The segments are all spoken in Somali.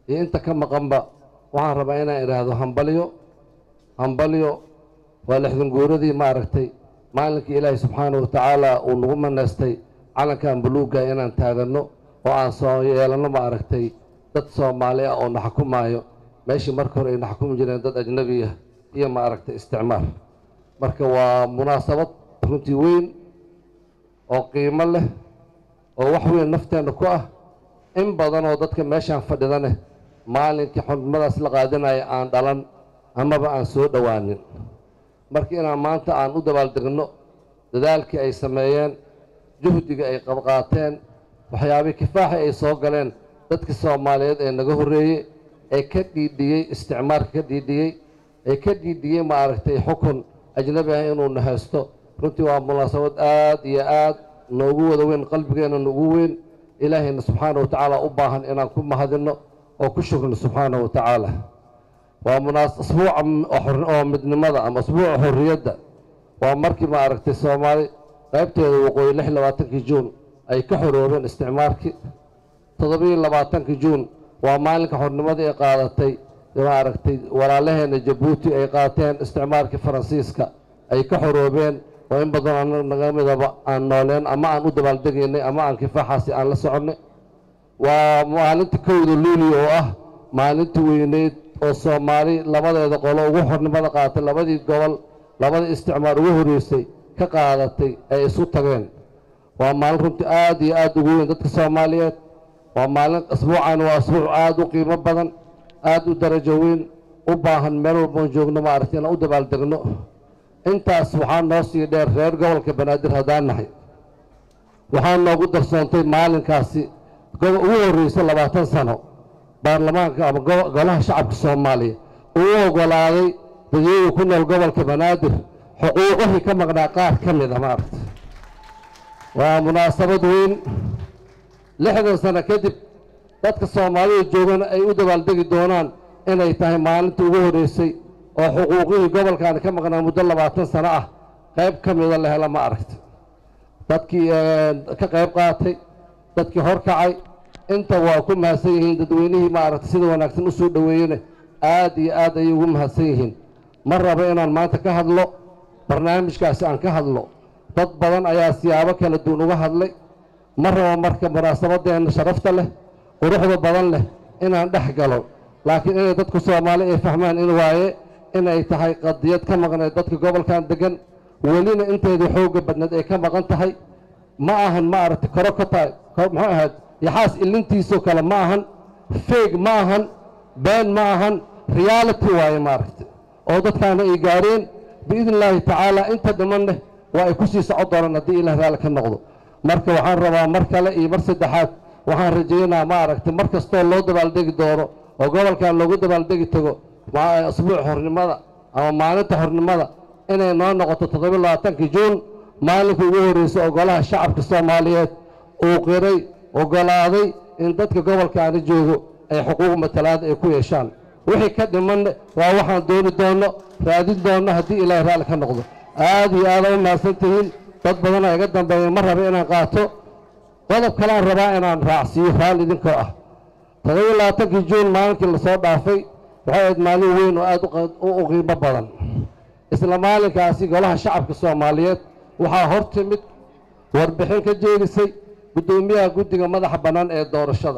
iyo inta ka maqanba waxaan rabaa inaan idhaahdo hambalyo hambalyo waa lixdan guuradii maaragtay maalinkii ilaahay subxaanahu wa tacaala uu nagu manaystay calankan buluugga inaan taaganno oo aan soo yeelanno maaragtay dad soomaali ah oo na xukumaayo meeshii marka hore ay na xukumi jireen dad ajnabi ah iyo maaragtay isticmaar marka waa munaasabad runtii weyn oo qiimo leh oo wax weyn nafteenna ku ah in badan oo dadka meeshaan fadhidaneh maalinkii xurmadaas la qaadanaya aan dhalan amaba aan soo dhowaanin marka inaan maanta aan u dabaaldegno dadaalkii ay sameeyeen juhdiga ay qabqaateen waxyaabihii kifaaxi ay soo galeen dadkii soomaaliyeed ee naga horreeyey ee ka dhiidhiyey isticmaarka ka dhiidhiyey ee ka dhiidhiyey maaragtay xukun ajnabi ah inuuna haysto runtii waa munaasabad aad iyo aad noogu wada weyn qalbigeenna noogu weyn ilaahayna subxaana wa tacaala u baahan inaan ku mahadinno oo ku shukrino subxaana wa tacaala waa munaas asbuuca oo midnimada ama asbuuca xorriyadda waa markii maaragtay soomaali qaybteeda waqooyi lix labaatankii juun ay ka xoroobeen isticmaarkii toddobiyo labaatankii juun waa maalinka xornimadii ay qaadatay maaragtay walaalaheenna jabuuti ay qaateen isticmaarkii faransiiska ay ka xoroobeen oo in badan naga midaba aan nooleen ama aan u dabaaldegaynay ama aan kifaaxaasi aan la soconnay waa maalinta kowda luuli oo ah maalinta weyneyd oo soomaali labadeeda qolo ugu xornimada qaadatay labadii gobol labadii isticmaar ugu horreysay ka qaadatay ay isu tageen waa maalin runtii aad iyo aad ugu weyn dadka soomaaliyeed waa maalin asbuucan waa asbuuc aad u qiimo badan aad u darajo weyn u baahan meel walboon joogno maaragtay inaan u dabaaldegno intaas waxaa noo sii dheer reer gobolka banaadir haddaan nahay waxaa noogu darsoontay maalinkaasi ugu horreysay labaatan sano baarlamaanka ama golaha shacabka soomaaliya uu oggolaaday dadweynu ku nool gobolka banaadir xuquuqihii ka maqnaa qaar ka mid a maaragta waa munaasabad weyn lixdan sano kadib dadka soomaalida joogana ay u dabaaldegi doonaan inay tahay maalinta ugu horreysay oo xuquuqihii gobolkan ka maqnaa muddo labaatan sano ah qayb ka mida la hela ma aragta dadkii ka qayb qaatay dadkii horkacay inta waa ku mahadsan yihiin dadweynihii maaragtay sida wanaagsan u soo dhoweeyene aad iyo aad ayay ugu mahadsan yihiin ma rabo inaan maanta ka hadlo barnaamijkaasi aan ka hadlo dad badan ayaa siyaabo kala duwan uga hadlay ma rabo marka munaasabadeenna sharafta leh quruxda badan leh inaan dhex galo laakiin inay dadku soomaali ay fahmaan in waaye inay tahay qadiyad ka maqneed dadka gobolkan degan welina inteedii xoogga badneed ay ka maqan tahay ma ahan ma aragtay koro ka tahay muxuu ahayd yaxaas ilintiisoo kale ma ahan feeg ma ahan been ma ahan reality waaye maaragtay oo dadkaana ay gaareen biidn illaahi tacaala inta dhimanne waa ay ku sii socon doonaan haddii ilaah raali ka noqdo marka waxaan rabaa mar kale iyo mar saddexaad waxaan rajaynaa ma aragtay mar kastoo loo dabaaldegi doono oo gobolkan loogu dabaaldegi tago asbuuc xornimada ama maalinta xornimada inay noo noqoto toddobiy labaatankii juun maalinka ugu horreysay oo golaha shacabka soomaaliyeed uu qiray oggolaaday in dadka gobolkaani joogo ay xuquuq matalaada ay ku yeeshaan wixii ka dhimanne waa waxaan dooni doonno raadin doonno haddii ilaahay raalli ka noqdo aad iyo aada u mahadsan tihiin dad badanaa iga dambeeya ma raba inaan qaato qodob kaleaan rabaa inaan raacsiiyo raalli idinkoo ah toddobiyo labaatankii juun maalinkii lasoo dhaafay waxay ahayd maalin weyn oo aad u qiimo badan isla maalinkaasi golaha shacabka soomaaliyeed waxaa hor timid warbixin ka jeedisay guddoomiyaha guddiga madaxa bannaan ee doorashada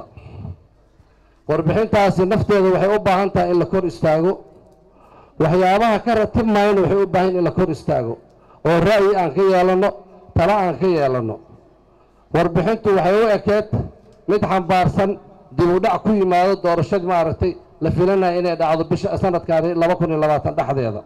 warbixintaasi nafteeda waxay u baahan tahay in la kor istaago waxyaabaha ka ratib maayana waxay u baahan in la kor istaago oo ra'yi aan ka yeelanno talo aan ka yeelanno warbixintu waxay u ekeed mid xambaarsan dib u dhac ku yimaado doorashadii maaragtay la filanaya inay dhacdo bisha sanadkaani laba kun iyo labaatan dhexdeeda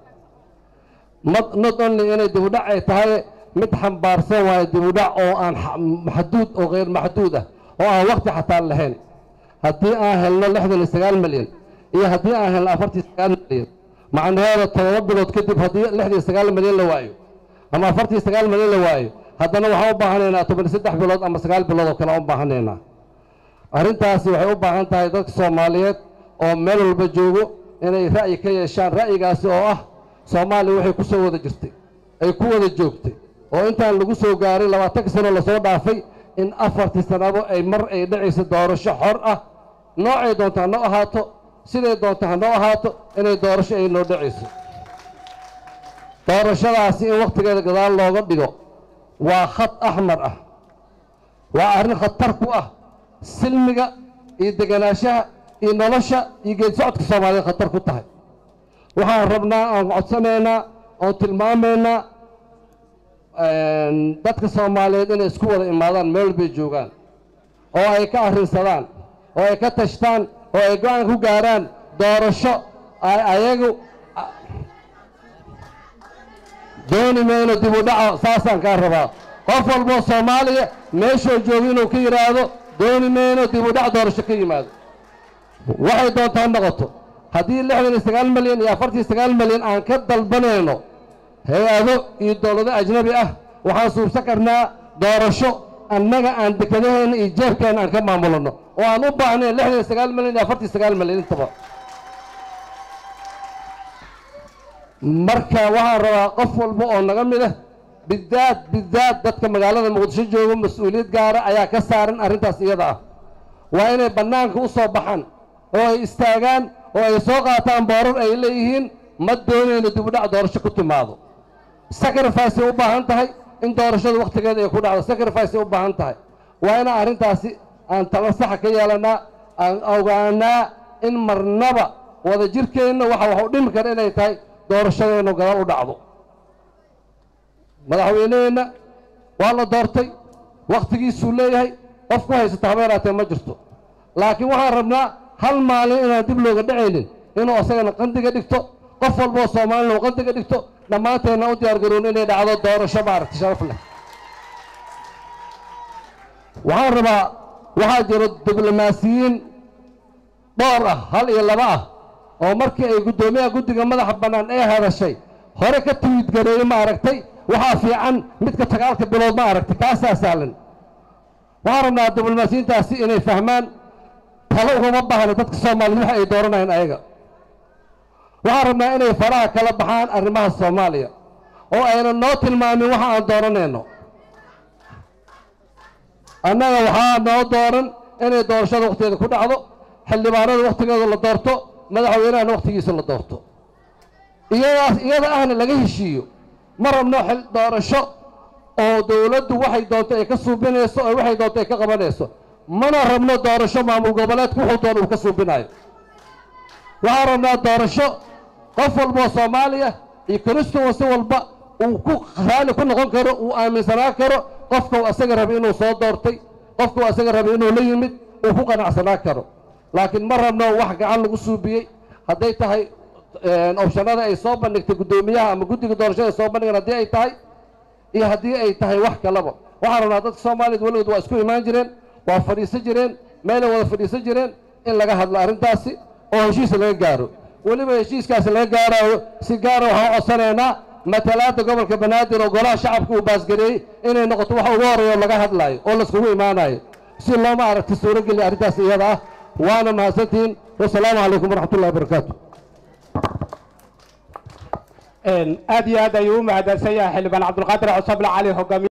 not only inay dib u dhac ay tahay mid xambaarsan waayo dib u dhac oo aan maxduud oo hayr maxduud ah oo aan waqti xataa lahayn haddii aan helno lixdan iyo sagaal milyan iyo haddii aan helno afartii sagaal milyan macnaheeda todoba bilood kadib haddii lixdan iyo sagaal milyan la waayo ama afartii sagaal milyan la waayo haddana waxaan u baahanaynaa toban iyo saddex bilood ama sagaal bilood oo kale u baahanaynaa arrintaasi waxay u baahan tahay dadka soomaaliyeed oo meel walba joogo inay ra'yi ka yeeshaan ra'yigaasi oo ah soomaaliya waxay ku soo wada jirtay ay ku wada joogtay oo intaan lagu soo gaaray labaatankii sano lasoo dhaafay in afartii sanabo ay mar ay dhacaysa doorasho xor ah noocay doonto ha noo ahaato siday doonto ha noo ahaato inay doorasho ay noo dhacayso doorashadaasi in wakhtigeeda gadaal looga dhigo waa khad axmar ah waa arrin khatar ku ah silmiga iyo deganaanshaha iyo nolosha iyo geed socodka soomaaliyeed khatar ku tahay waxaan rabnaa aan codsanaynaa oon tilmaamaynaa dadka soomaaliyeed inay isku wada imaadaan meel bay joogaan oo ay ka arrinsadaan oo ay ka tashtaan oo ay go-aan ku gaaraan doorasho ay ayagu dooni mayno dib u dhaco saasaan kaa rabaa qof walboo soomaaliya meeshuu joogo inuu ka yidhaahdo dooni mayno dib u dhac doorasho ka yimaado waxay doontaa noqoto haddii lixdan iyo sagaal milyan iyo afartan sagaal milyan aan ka dalbanayno hay-ado iyo dowlado ajnabi ah waxaan suubsan karnaa doorasho annaga aan dekedaheenna iyo jeebkeenna aan ka maamulano oo aan u baahnayn lixdan iyo sagaal milyan iyo afartan sagaal milyan intaba marka waxaan rabaa qof walba oo naga mid ah bidaad bidaad dadka magaalada muqdisho jooga mas-uuliyad gaara ayaa ka saaran arrintaas iyada ah waa inay bannaanka u soo baxaan oo ay istaagaan oo ay soo qaataan boorar ay leeyihiin ma doonayno dibudhac doorasho ku timaado sacrificeay u baahan tahay in doorashada wakhtigeeda ay ku dhacdo sacrificeay u baahan tahay waa inaan arrintaasi aan tala saxa ka yeelannaa aan ogaanaa in marnaba wada jirkeenna waxa wax u dhimi kara inay tahay doorashadeennu gadaal u dhacdo madaxweyneheenna waa la doortay wakhtigiisuu leeyahay qof ku haysata habeeraatee ma jirto laakiin waxaan rabnaa hal maalin inaan dib looga dhacaynin inuu asagana qandiga dhigto qof walboo soomaalina uu qandiga dhigto dhammaanteenna u diyaar garoon inay dhacdo doorasho maaragta sharaf leh waxaan rabaa waxaa jiro diblomaasiyiin dhowr ah hal iyo laba ah oo markii ay guddoomiyaha guddiga madaxa bannaan ee hadashay hore ka tiwiid gareeyey ma aragtay waxaa fiican midka sagaalka bilood ma aragtay kaasaa sahlan waxaan rabnaa diblomaasiyiintaasi inay fahmaan talo ugama baahna dadka soomaaliyed waxa ay dooranayaan ayaga waxaan rabnaa inay faraha kala baxaan arrimaha soomaaliya oo ayna noo tilmaamin waxa aan dooranayno annaga waxaa noo dooran inay doorashada wakhtigeeda ku dhacdo xildhibaanada wakhtigeeda la doorto madaxweynahana wakhtigiisa la doorto iyadaas iyada ahna laga heshiiyo ma rabno xil doorasho oo dowladdu waxay doonto ay ka suubinayso oo waxay doonto ay ka qabanayso mana rabno doorasho maamul goboleedku wuxuu doona uu ka suubinayo waxaan rabnaa doorasho qof walboo soomaaliya iyo constituency walba uu ku raali ku noqon karo uu aaminsanaan karo qofka uu asaga rabay inuu soo doortay qofka uu asaga rabay inuu la yimid uu ku qanacsanaan karo laakiin ma rabno wax gacan lagu suubiyey hadday tahay opshanada ay soo bandhigtay guddoomiyaha ama guddiga doorashada ay soo bandhigaan haddii ay tahay iyo haddii ay tahay wax kalaba waxaan rabnaa dadka soomaaliyeed weligood waa isku imaan jireen waa fadhiisan jireen meelay wada fadhiisan jireen in laga hadlo arrintaasi oo heshiis laga gaaro weliba heshiiskaasi laga gaaraayo si gaara waxaan codsanaynaa matalaadda gobolka banaadir oo golaha shacabka uu baasgareeyey inay noqoto wax ugu horeeyo laga hadlaayo oo laiskugu imaanayo si looma aragti suurogeliya arrintaas iyada ah waana mahadsantihiin wasalaamu calaykum waraxmat ullahi wabarakaatu aad iyo aad ayuu u mahadsansan yahay xildhibaan cabdulqaadir cusable cali hogaamiye